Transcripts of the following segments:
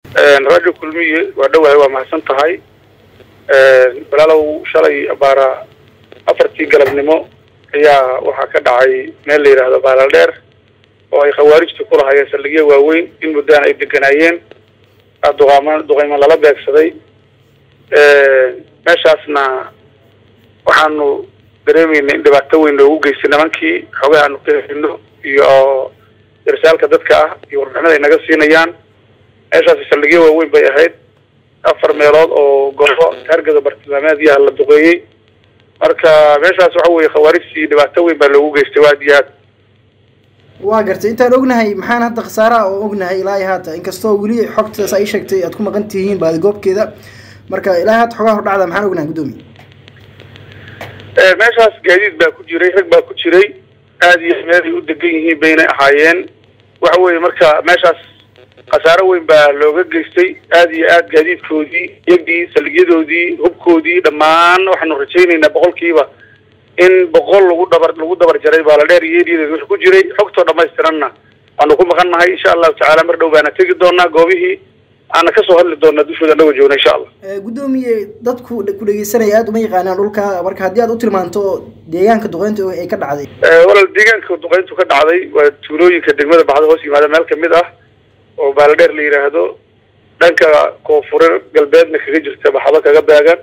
radio kulmiye waa dhowahay waa mahadsan tahay walaalow shalay abaara afartii galabnimo ayaa waxaa ka dhacay meel la yidhaahdo baalaldheer oo ay khawaarijta ku lahaayeen saldhigyo waaweyn in muddaan ay deganaayeen duqaama duqayman lala beegsaday meeshaasna waxaanu dareemayna in dhibaato weyn loogu geystay nimankii xoogaha aanu ka helino iyo irsaalka dadka ah iyo warbixinada ay naga siinayaan meeshaasi saldhigyo waaweyn bay ahayd afar meelood oo goobo hargada bartilmaameedyaha la duqeeyey marka meeshaas waxa weeye khawaarijtii dhibaato weyn baa loogu geystay waa aad iyo aad waa gartay intaan ognahay maxaan hadda khasaaraha oo ognahay ilaa iyo haata inkastoo weli xogtaas ay sheegtay aad ku maqan tihiin baadigoobkeeda marka ilaa haata xogaha hordhacda maxaan ognahay guddoomiye meeshaas gaadiid baa ku jiray rag baa ku jiray aad iyo meel ay u degan yihiin baynay ahaayeen waxa weeye marka meeshaas khasaaro weyn baa looga geystay aad iyo aad gaadiidkoodii yagdii saldhigyadoodii hubkoodii dhammaan waxaanu rajaynaynaa boqolkiiba in boqol lagu dabar lagu dabar jaray baaladheer iyo eriyadeeda wix ku jiray xogtoo dhamaystiranna waanu ku maqan nahay insha allahu tacaala mar dhow baana tegi doonaa goobihii aana kasoo hadli doonaa dushooda anagoo joogna insha allah guddoomiye dadku ku dhegeysanaya aada uma yaqaanaan dhulka marka haddii aad u tilmaanto deegaanka duqeynta ay ka dhacday walaal deegaanka duqeyntu ka dhacday waa tuulooyinka degmada baxda hoos yimaada meel kamid ah oo baaladheer la yidhaahdo dhanka koonfure galbeedna kaga jirta baxdo kaga beegan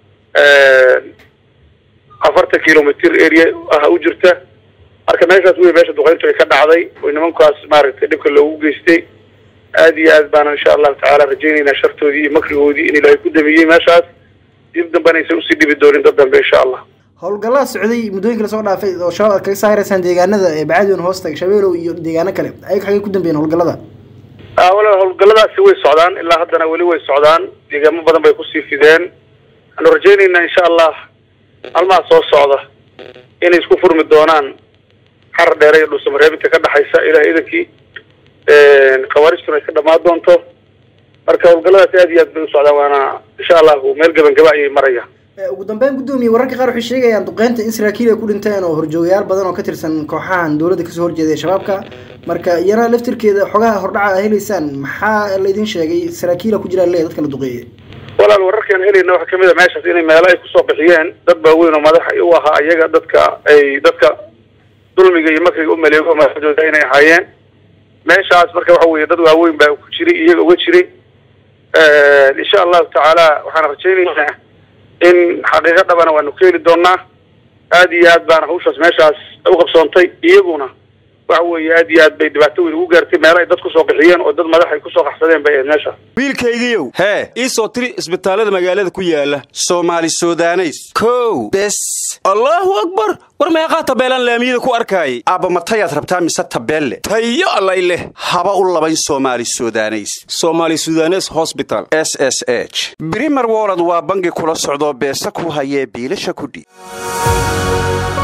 afartan kilomitr area ah u jirta marka meeshaas wey meesha duqeyntu ay ka dhacday oo nimankaas maaragtay dhibka loogu geystay aad iyo aad baana insha allahu tacaala rajaynaynaa shartoodii iyo makrigoodii in ilaahay ku damiyey meeshaas dib dambena aysan usii dhibi doonin dad dambe insha allah howlgallada socday muddooyinka lasoo dhaafay oo shabaab aad kaga saaraysaan deegaanada ee bacadion hoosta shabeelow iyo deegaano kale ayaga xagay ku dambeeyeen howlgallada wala howlgalladaasi way socdaan ilaa haddana weli way socdaan deegaamo badan bay kusii fideen waxaanu rajaynaynaa insha allah maalmaha soo socda inay isku furmi doonaan xarar dheere iyo dhuusamareebinta ka dhexaysa ilaah idankii khawaarijtuna ay ka dhamaan doonto marka howlgalladaas aad iyo aad bay u socdaan waana insha allahu meel gabangaba ayay marayaan ugu dambeyn guddoomiye wararka qaar waxay sheegayaan duqeynta in saraakiil ay ku dhinteen oo horjoogayaal badan oo ka tirsan kooxahan dowladda kasoo horjeeda ee shabaabka marka iyana laftirkeeda xogaha hordhaca a helaysaan maxaa laydin sheegay saraakiila ku jiraan le dadka la duqeeyey walaal wararkaan helayna waxaa kamid a meeshaas inay meelo ay kusoo bixiyeen dad waaweyn oo madaxa u ahaa ayaga dadka ay dadka dulmiga iyo makriga u maleego madaxdooda inay ahaayeen meeshaas marka waxa weeye dad waaweyn baa ku jiray iyaga uga jiray insha allahu tacaala waxaan rajaynaynaa in xaqiiqo dhabana waanu ka heli doonaa aad iyo aad baana hawshaas meeshaas u qabsoontay iyaguna waxa weeye aad iyo aad bay dhibaato weyn ugu gaartay meelo ay dad kusoo qixiyeen oo dad madax ay kusoo qaxsadeen bay ahayd meesha wiilkaygiiow hee ii soo tiri isbitaallada magaalada ku yaala soomaali sudaneys kow bes allaahu akbar war meeqaa tabeelaan laamiyada ku arkaayay aabba matayaad rabtaa mise tabeelle tayo allay leh haba u labayn soomaali sudaneys somaali sudanes hosbital s s h brimer wolod waa bangi kula socdoo beesa ku hayee biilasha kudhiib